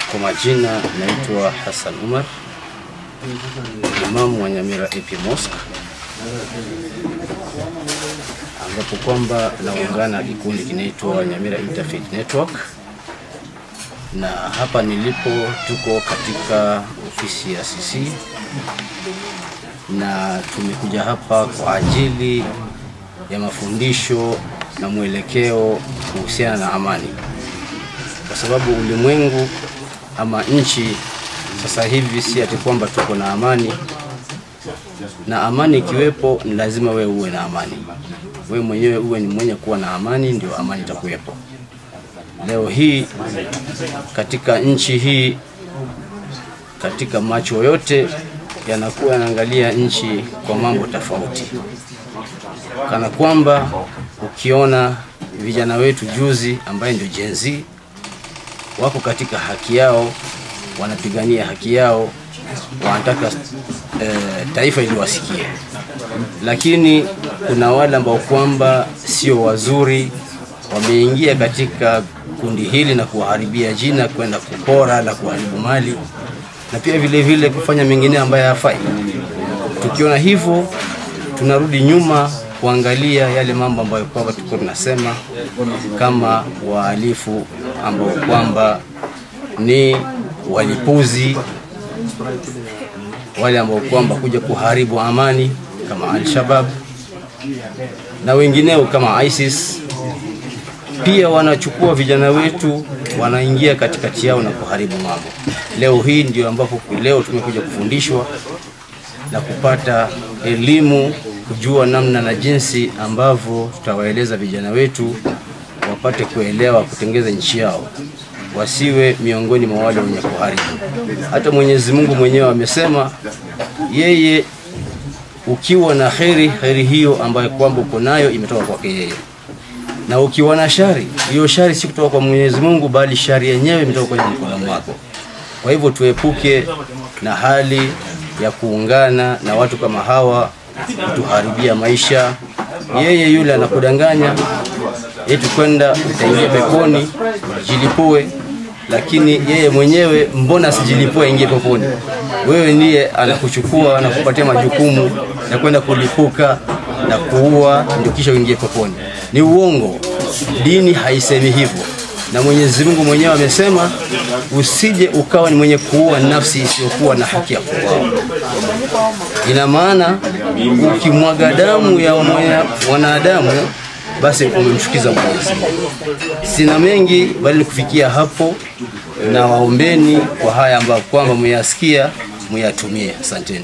Kwa majina naitwa Hassan Umar, imamu wa Nyamira AP Mosque, ambapo kwamba naungana kikundi kinaitwa Nyamira Interfaith Network, na hapa nilipo tuko katika ofisi ya CC na tumekuja hapa kwa ajili ya mafundisho na mwelekeo kuhusiana na amani, kwa sababu ulimwengu ama nchi sasa hivi si ati kwamba tuko na amani, na amani ikiwepo ni lazima wewe uwe na amani, wewe mwenyewe uwe ni mwenye kuwa na amani, ndio amani itakuwepo. Leo hii katika nchi hii, katika macho yote yanakuwa yanaangalia nchi kwa mambo tofauti, kana kwamba ukiona vijana wetu juzi ambaye ndio Gen Z wako katika haki yao, wanapigania haki yao, wanataka e, taifa iliwasikie, lakini kuna wale ambao kwamba sio wazuri, wameingia katika kundi hili na kuwaharibia jina, kwenda kupora na kuharibu mali na pia vile vile kufanya mengine ambayo hayafai. Tukiona hivyo, tunarudi nyuma kuangalia yale mambo ambayo kwamba tulikuwa tunasema kama wahalifu ambao kwamba ni walipuzi, wale ambao kwamba kuja kuharibu amani kama Al-Shabab na wengineo kama ISIS. Pia wanachukua vijana wetu wanaingia katikati yao na kuharibu mambo. Leo hii ndio ambapo leo tumekuja kufundishwa na kupata elimu, kujua namna na jinsi ambavyo tutawaeleza vijana wetu wapate kuelewa kutengeza nchi yao, wasiwe miongoni mwa wale wenye kuharibu. Hata Mwenyezi Mungu mwenyewe amesema yeye, ukiwa na kheri, kheri hiyo ambayo kwamba uko nayo imetoka kwake yeye na ukiwa na shari, hiyo shari si kutoka kwa Mwenyezi Mungu, bali shari yenyewe imetoka kwenye mkono mwako. Kwa hivyo tuepuke na hali ya kuungana na watu kama hawa kutuharibia maisha. Yeye yule anakudanganya eti kwenda utaingia peponi jilipue, lakini yeye mwenyewe mbona sijilipue aingie peponi? Wewe ndiye anakuchukua anakupatia majukumu ya kwenda kulipuka na kuua ndio kisha uingie peponi. Ni uongo, dini haisemi hivyo, na Mwenyezi Mungu mwenyewe amesema usije ukawa ni mwenye kuua nafsi isiyokuwa na haki ya kuuawa. Ina maana ukimwaga damu ya mwanadamu basi umemchukiza Mwenyezi Mungu. Sina mengi bali kufikia hapo, na waombeni kwa haya ambayo kwamba muyasikia muyatumie. Asanteni.